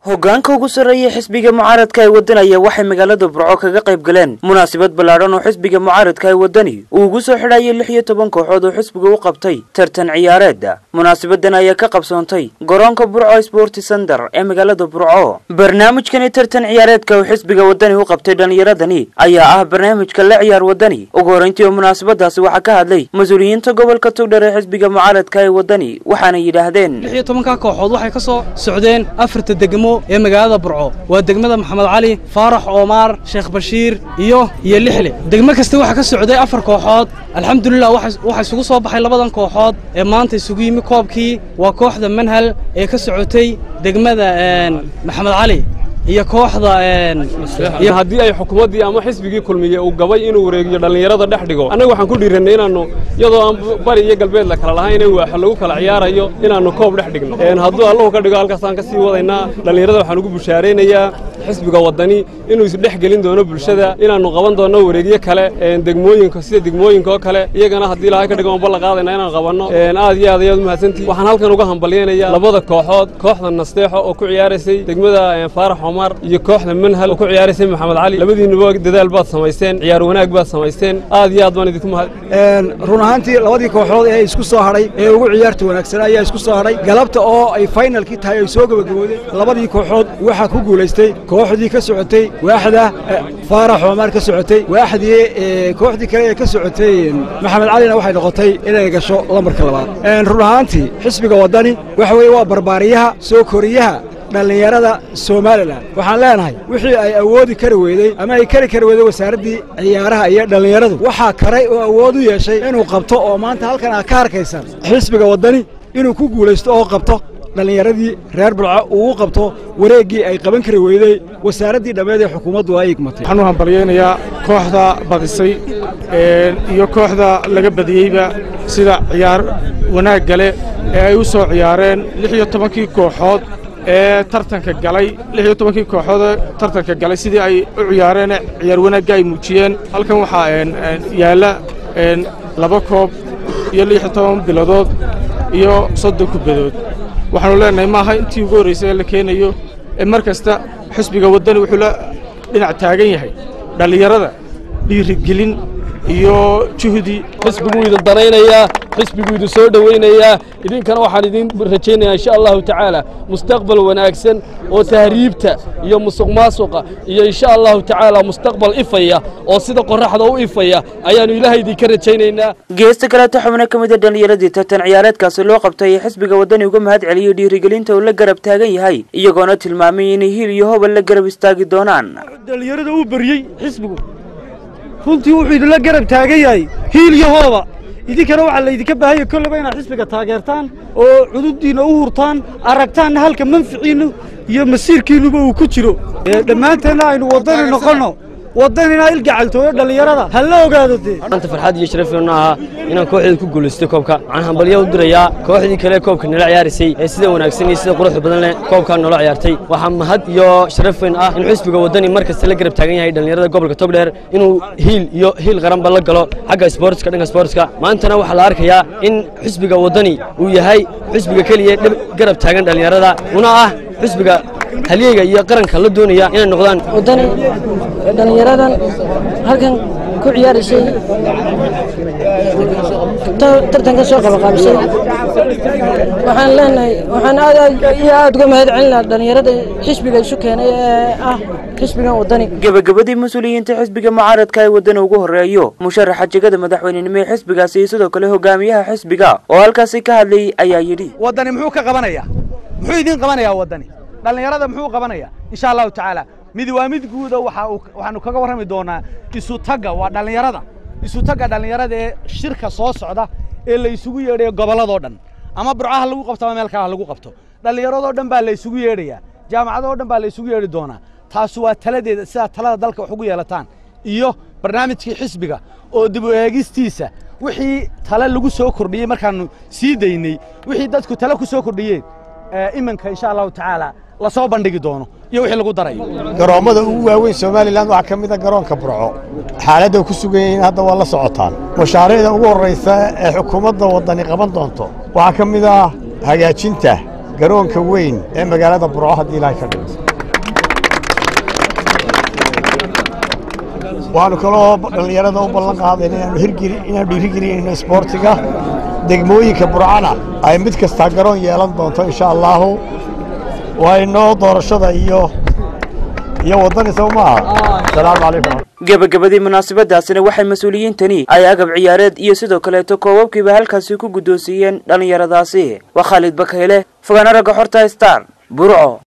hoggaanka ugu sarreeya xisbiga mucaaradka ee waddanaya waxay magaalada burco kaga qayb galeen munaasabad ballaadhan oo xisbiga mucaaradka ee waddani uu ugu soo xidhayay lix iyo toban kooxood oo xisbiga u qabtay tartan ciyaareeda munaasabadan ayaa ka qabsoontay garoonka burco sporti center ee magaalada burco barnaamijkani tartan ciyaareedka uu xisbiga waddani u qabtay dhallinyaradani ayaa ah barnaamijka la ciyaar waddani ugu horrayntii oo munaasabadaasi waxaa ka hadlay mas-uuliyiinta gobolka tugdhar ee xisbiga mucaaradka ee waddani waxaana yidhaahdeen lix iyo tobanka kooxood waxay ka soo socdeen afarta degmo ee magaalada burco waa degmada maxamed cali faarax oomaar sheekh bashiir iyo iyo lixle degmo kasta waxaa ka socday afar kooxood alxamdulilah waxaa isugu soo baxay labadan kooxood ee maanta isugu yimi koobkii waa kooxda manhal ee ka socotay degmada maxamed cali iyo kooxda haddii ay xukuumaddii ama xisbigii kulmiye uu gabay inuu wareegiyo dhallinyarada dhex dhigo annaga waxaan ku dhiirannay inaannu iyadoo aan bari iyo galbeed la kala lahayn in waaxo lagu kala ciyaarayo inaannu koob dhex dhigno hadduu allahu ka dhigo halkaasaan ka sii wadaynaa dhallinyarada waxaan ugu bushaaraynayaa xisbiga waddani inuu isdhex gelin doono bulshada inaannu qaban doonno wareegyo kale degmooyinka sida degmooyinka oo kale iyagana haddii ilahay ka dhigo aan balla qaadayna inaan qabanno aad iyo aad ayaad umahadsantihi waxaan halkan uga hambalyaynayaa labada kooxood kooxda nasteexo oo ku ciyaaraysay degmada faarax omar iyo kooxda manhal oo ku ciyaaraysay maxamed cali labadiinuba dadaal baad samaysteen ciyaar wanaag baad samaysteen aad iyo aad baan idinku mahad run ahaantii labadii kooxood ee isku soo hadhay ee ugu ciyaarta wanaagsanaa ayaa isku soo hadhay galabta oo ay faynalkii tahay ay soo gebagaboodeen labadii kooxood waxaa ku guulaystay kooxdii ka socotay waaxda faarax oomaar ka socotay waaxdii kooxdii kale ee ka socotay maxamed calina waxay noqotay inay gasho lambarka labaad run ahaantii xisbiga waddani waxa weeye waa barbaariyaha soo koriyaha dhallinyarada somalilan waxaan leenahay wixii ay awoodi kari weydey ama ay kari kari weyday wasaaraddii ciyaaraha iyo dhallinyaradu waxaa karay oo awood u yeeshay inuu qabto oo maanta halkan aad ka arkaysaan xisbiga waddani inuu ku guulaysto oo qabto dhallinyaradii reer bulco uu u qabto wareeggii ay qaban kari weydey wasaaraddii dhammeed ee xukuumaddu ay igmatay waxaan u hambalyaynayaa kooxda badisay iyo kooxda laga badiyeyba sida ciyaar wanaagga leh ee ay u soo ciyaareen lix iyo tobankii kooxood ee tartanka galay lix iyo tobankii kooxoodee tartanka galay sidii ay u ciyaareen ciyaar wanaagga ay muujiyeen halkan waxaa yaalla laba koob iyo lix iyo toban biladood iyo soddon kubadood waxaanu leenahay maaha intii ugu horraysay ee la keenayo ee mar kasta xisbiga waddani wuxuu la dhinac taagan yahay dhallinyarada dhiirigelin iyo juhdi xisbiguu idin danaynayaa xisbiguu idin soo dhowaynayaa idinkana waxaan idin rajaynayaa insha allahu tacaala mustaqbal wanaagsan oo tahriibta iyo musuq maasuqa iyo insha allahu tacaala mustaqbal ifaya oo sida qorraxda u ifaya ayaannu ilaahay idinka rajaynaynaa geesta kaleeta xubno ka mid a dhallinyaradii tartan ciyaareedkaasi loo qabtay ee xisbiga waddani uga mahad celiyey dhiirigelinta uu la garab taagan yahay iyagoona tilmaamay inay hiil iyo hobal la garab istaagi doonaan dhallinyarada uu beriyey xisbigu runtii wuxuu idinla garab taagan yahay hiil iyo hooba idinkana waxaa laydinka baahanya kolleyba inaad xisbiga taageertaan oo cududdiinna u hurtaan aragtaanna halka manficiinnu iyo masiirkiinnuba uu ku jiro dhammaanteenna aynu waddani noqonno waddanina ilgacaltooyo dhallinyarada ha la ogaado dee maanta farxad iyo sharafeenu ahaa inaan kooxdeeda ku guulaystay koobka waxaan hambalyo u dirayaa kooxdii kale koobka nala ciyaaraysay ee sida wanaagsan iyo sida quruxda badan leh koobkaa noola ciyaartay waxaa mahad iyo sharaf weyn ah in xisbiga waddani mar kasta la garab taagan yahay dhallinyarada gobolka togdheer inuu hiil iyo hiil qaranba la galo xagga isboortska dhanka isboortska maantana waxaa la arkayaa in xisbiga waddani uu yahay xisbiga keliya garab taagan dhallinyarada una ah xisbiga halyeyga iyo qaranka la doonaya inay noqdaan waddani dhallinyaradan halkan ku ciyaaraysay tartanka soo qabaqaabisay waxaan leenahay waxaan aad iyo aad uga mahad celinaa dhallinyarada xisbiga isu keenay ee ah xisbigan waddani gebagabadii mas-uuliyiinta xisbiga mucaaradka ee waddani ugu horreeyo musharaxa jegada madaxweynenimo ee xisbigaasi iyo sidoo kale hogaamiyaha xisbiga oo halkaasi ka hadlayay ayaa yidhi waddani muxuu ka qabanayaa muxuu idiin qabanayaa waddani dhallinyarada muxuu qabanayaa insha allahu tacaala mid waa mid guuda waxaanu kaga warrami doonaa isu tagga waa dhallinyarada isu tagga dhallinyarada ee shirka soo socda ee la isugu yeedhayo gobolladoo dhan ama burcaha lagu qabto ama meel kale ha lagu qabto dhallinyaradoo dhan baa la isugu yeedhayaa jaamacadoo dhan baa la isugu yeedhi doonaa taasi waa taladeeda sidaa talada dalka wax ugu yeelataan iyo barnaamijkii xisbiga oo dib u eegistiisa wixii tale lagu soo kordhiyey markaannu sii daynay wixii dadku tale ku soo kordhiyeen iminka insha allahu tacaala la soo bandhigi doono iyo wixii lagu darayo garoommada ugu waaweyn somalilan waxaa ka mid a garoonka burco xaaladda ku sugan yihiin hadda waa la socotaan mashaariicda ugu horraysa ee xukuumadda waddani qaban doonto waxaa ka mid ah hagaajinta garoonka weyn ee magaalada burco haddii ilaahay ka dhigo waxaanu kaloo dhallinyarada u ballan qaadayna inaanu hirgeli inaanu dhiirigelinayno isboortiga degmooyinka burcana ay mid kastaa garoon yeelan doonto insha allaahu waa inoo doorashada iyo iyo waddani sow maaha asalaamu calaykum gebagabadii munaasabadaasina waxay mas-uuliyiintani ay agab ciyaareed iyo sidoo kaleeto koobabkiiba halkaasi ku guddoonsiiyeen dhallinyaradaasi waa khaalid bakayle fogaana ragga xorta star burco